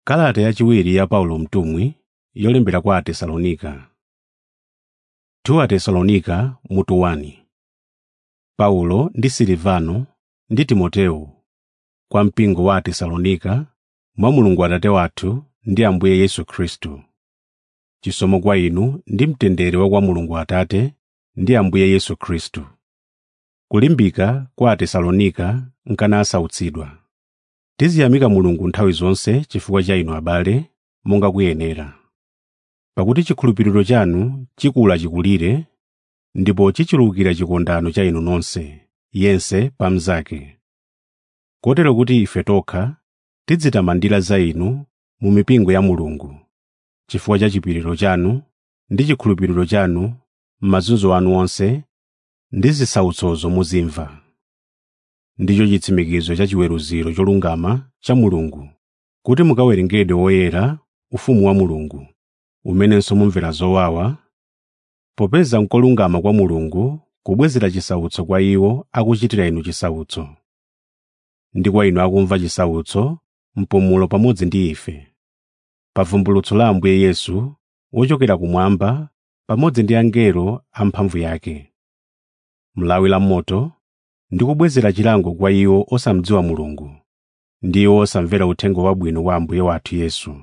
Kalata yachiwiri ya Paulo mtumwi yolembera kwa Atesalonika 2 Atesalonika mutu 1 Paulo ndi Silivano ndi Timoteyo kwa mpingo wa Atesalonika mwa Mulungu Atate wathu ndi Ambuye Yesu Khristu. Chisomo kwa inu ndi mtendere wa kwa Mulungu Atate ndi Ambuye Yesu Khristu. Kulimbika kwa Atesalonika nkana asautsidwa. Tiziyamika Mulungu nthawi zonse chifukwa cha inu abale, monga kuyenera. Pakuti chikhulupiriro chanu chikula chikulire, ndipo chichulukira chikondano cha inu nonse, yense pa mnzake. Kotero kuti ife tokha tidzitamandira za inu mu mipingo ya Mulungu, chifukwa cha chipiriro chanu ndi chikhulupiriro chanu m'mazunzo anu onse ndi zisautsozo muzimva. Ndicho chitsimikizo cha chiweruziro cholungama cha Mulungu, kuti mukawerengedwe woyera ufumu wa Mulungu, umenenso mumvera zowawa, popeza n'kolungama kwa Mulungu kubwezera chisautso kwa iwo akuchitira inu chisautso. Ndi kwa inu akumva chisautso, mpumulo pamodzi ndi ife. Pa vumbulutso la Ambuye Yesu wochokera kumwamba pamodzi ndi angelo amphamvu yake. Mlawi la moto ndi kubwezera chilango kwa iwo osamdziwa Mulungu, ndi iwo osamvera uthenga wabwino wa Ambuye wathu Yesu.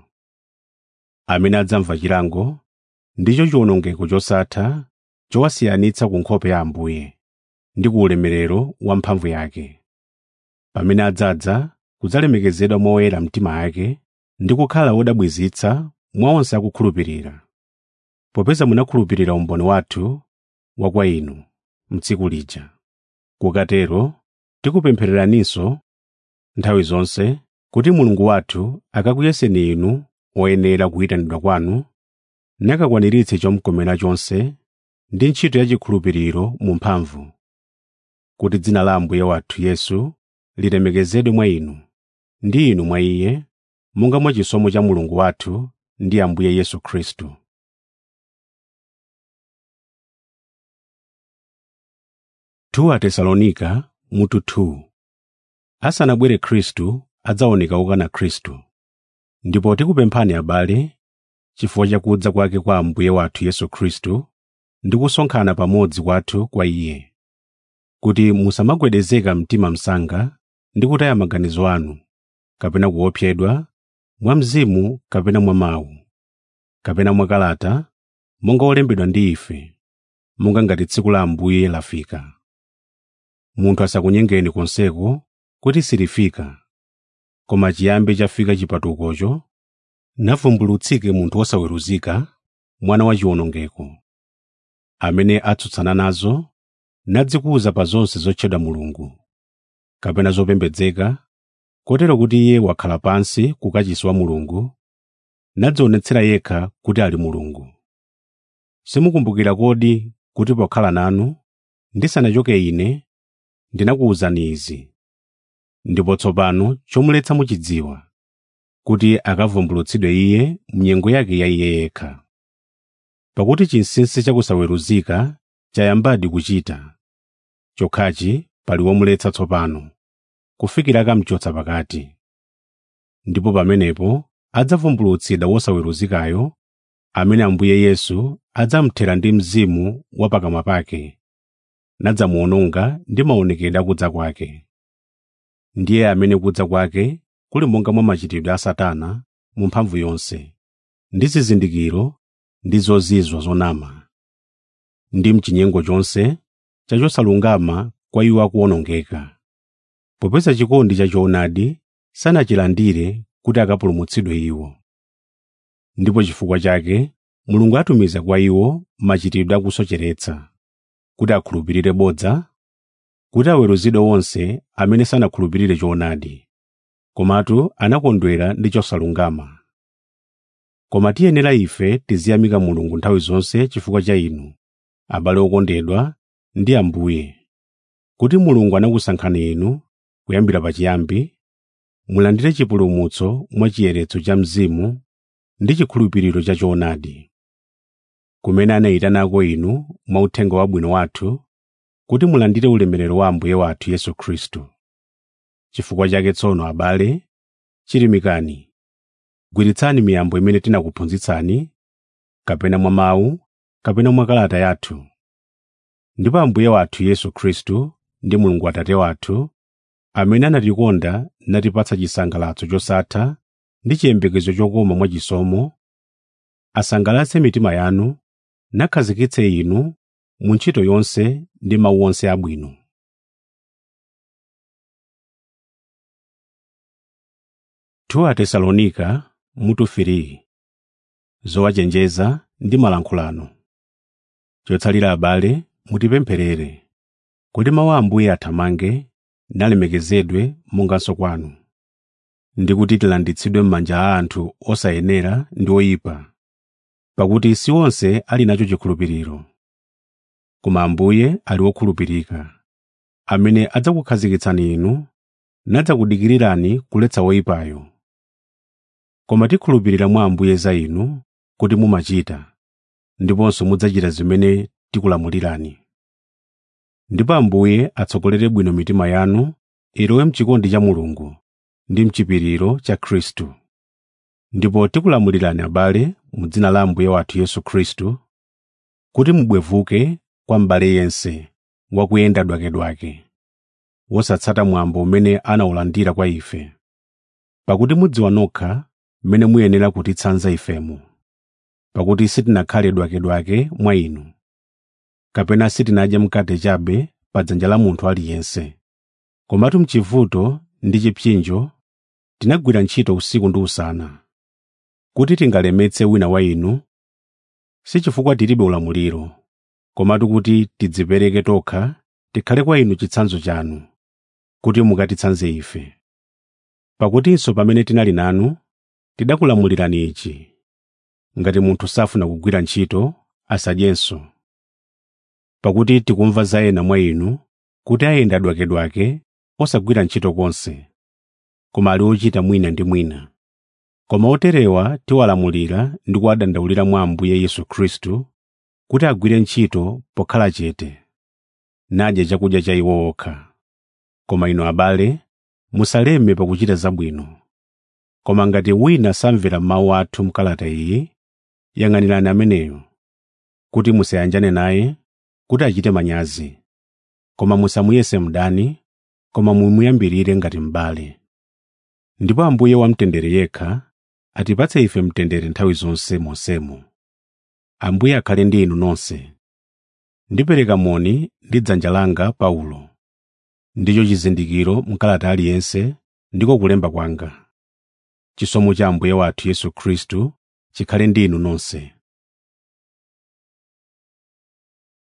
Amene adzamva chilango ndicho chiwonongeko chosatha chowasiyanitsa ku nkhope ya Ambuye ndi ku ulemerero wa mphamvu yake. Pamene adzadza kudzalemekezedwa mwa oyera mtima ake ndi kukhala wodabwizitsa mwa onse akukhulupirira. Popeza munakhulupirira umboni wathu wa kwa inu m'tsiku lija. Kukatero tikupemphereraninso nthawi zonse kuti Mulungu wathu akakuyeseni inu oyenera kuyitanidwa kwanu, nakakwaniritse chomukomera chonse ndi ntchito ya chikhulupiriro mu mphamvu, kuti dzina la Ambuye wathu Yesu lilemekezedwe mwa inu, ndi inu mwa Iye, monga mwa chisomo cha Mulungu wathu ndi Ambuye Yesu Khristu. Tu Atesalonika mutu 2 Asanabwere Khristu adzaoneka okana Khristu. Ndipo tikupemphani abale, chifukwa cha kudza kwake kwa Ambuye wathu Yesu Khristu ndi kusonkhana pamodzi kwathu kwa Iye, kuti musamagwedezeka mtima msanga ndi kutaya maganizo anu, kapena kuopsedwa, mwa mzimu kapena mwa mawu, kapena mwa kalata, monga olembedwa ndi ife, monga ngati tsiku la Ambuye lafika. Munthu asakunyengeni konseko kuti silifika, koma chiyambi chafika chipatukocho, navumbulutsike munthu wosaweruzika, mwana wa chiwonongeko, amene atsutsana nazo, nadzikuza pa zonse zotchedwa Mulungu, kapena zopembedzeka, kotero kuti iye wakhala pansi ku kachisi wa Mulungu, nadzionetsera yekha kuti ali Mulungu. Simukumbukira kodi kuti pokhala nanu, ndisanachoke ine, ndinakuwuzani izi. Ndipo tsopano chomuletsa muchidziwa, kuti akavumbulutsidwe iye m'nyengo yake ya iye yekha. Pakuti chinsinsi chakusaweruzika chayambadi kuchita, chokhachi pali womuletsa tsopano, kufikira akamchotsa pakati. Ndipo pamenepo adzavumbulutsidwa wosaweruzikayo, amene Ambuye Yesu adzamuthera ndi mzimu wa pakamwa pake, nadzamuwononga ndi maonekedwe akudza kwake. Ndiye amene kudza kwake kuli monga mwa machitidwe a Satana mu mphamvu yonse, ndi zizindikiro ndi zozizwa zonama, ndi mchinyengo chonse cha chosalungama kwa iwo akuwonongeka. Popeza chikondi cha choonadi sanachilandire kuti akapulumutsidwe iwo. Ndipo chifukwa chake Mulungu atumiza kwa iwo machitidwe akusocheretsa, kuti akhulupirire bodza, kuti aweruzidwe onse amene sanakhulupirire choonadi, komatu anakondwera ndi chosalungama. Koma tiyenera ife tiziyamika Mulungu nthawi zonse chifukwa cha inu, abale okondedwa ndi Ambuye, kuti Mulungu anakusankhani inu kuyambira pachiyambi, mulandire chipulumutso mwa chiyeretso cha Mzimu ndi chikhulupiriro cha choonadi. Kumene anayitanako inu mwa uthenga wabwino wathu, kuti mulandire ulemerero wa Ambuye wathu Yesu Khristu. Chifukwa chake tsono abale, chilimikani, gwiritsani miyambo imene tinakuphunzitsani kapena mwa mawu kapena mwa kalata yathu ndipo ambuye wathu yesu khristu ndi mulungu atate wathu amene anatikonda natipatsa chisangalatso chosatha ndi chiyembekezo chokoma mwachisomo asangalatse mitima yanu nakhazikitse inu mu ntchito yonse ndi mawu onse abwino a tesalonika mutu 3 zowachenjeza ndi malankhulano chotsalira abale mutipempherere kuti mawu a ambuye athamange nalemekezedwe monganso kwanu ndi kuti tilanditsidwe m'manja a anthu osayenera ndi oyipa pakuti si onse ali nacho chikhulupiriro koma ambuye ali wokhulupirika amene adzakukhazikitsani inu nadzakudikirirani kuletsa woyipayo koma tikhulupirira mwa ambuye za inu kuti mumachita ndiponso mudzachita zimene tikulamulirani ndipo ambuye atsogolere bwino mitima yanu ilowe mchikondi cha mulungu ndi mchipiriro cha khristu ndipo tikulamulirani abale mu dzina la ambuye wathu yesu khristu kuti mubwevuke kwa m'bale yense wakuyenda dwakedwake wosatsata mwambo umene anawulandira kwa ife pakuti mudziwa nokha mmene muyenera kutitsanza ifemu pakuti sitinakhale dwakedwake mwa inu kapena sitinadye mkate chabe pa dzanja la munthu aliyense komatu mchivuto ndi chipsinjo tinagwira ntchito usiku ndi usana kuti tingalemetse wina wa inu si chifukwa tilibe ulamuliro komatu kuti tidzipereke tokha tikhale kwa inu chitsanzo chanu kuti mukatitsanze ife pakutinso pamene tinali nanu tidakulamulirani ichi ngati munthu safuna kugwira ntchito asadyenso pakuti tikumva za ena mwa inu kuti ayenda dwakedwake osagwira ntchito konse koma ali ochita mwina ndi mwina koma oterewa tiwalamulira ndi kuwadandaulira mwa ambuye yesu khristu kuti agwire ntchito pokhala chete nadye chakudya cha iwo okha koma inu abale musaleme pakuchita zabwino koma ngati wina samvera mawu athu mkalata iyi yang'anirani ameneyo kuti musayanjane naye kuti achite manyazi koma musamuyese mdani koma mumuyambirire ngati m'bale ndipo ambuye wamtendere yekha atipatse ife mtendere nthawi zonse monsemo ambuye akhale ndi inu nonse ndipereka moni ndi dzanja langa paulo ndicho chizindikiro mkalata aliyense ndiko kulemba kwanga chisomo cha ambuye wathu yesu khristu chikhale ndi inu nonse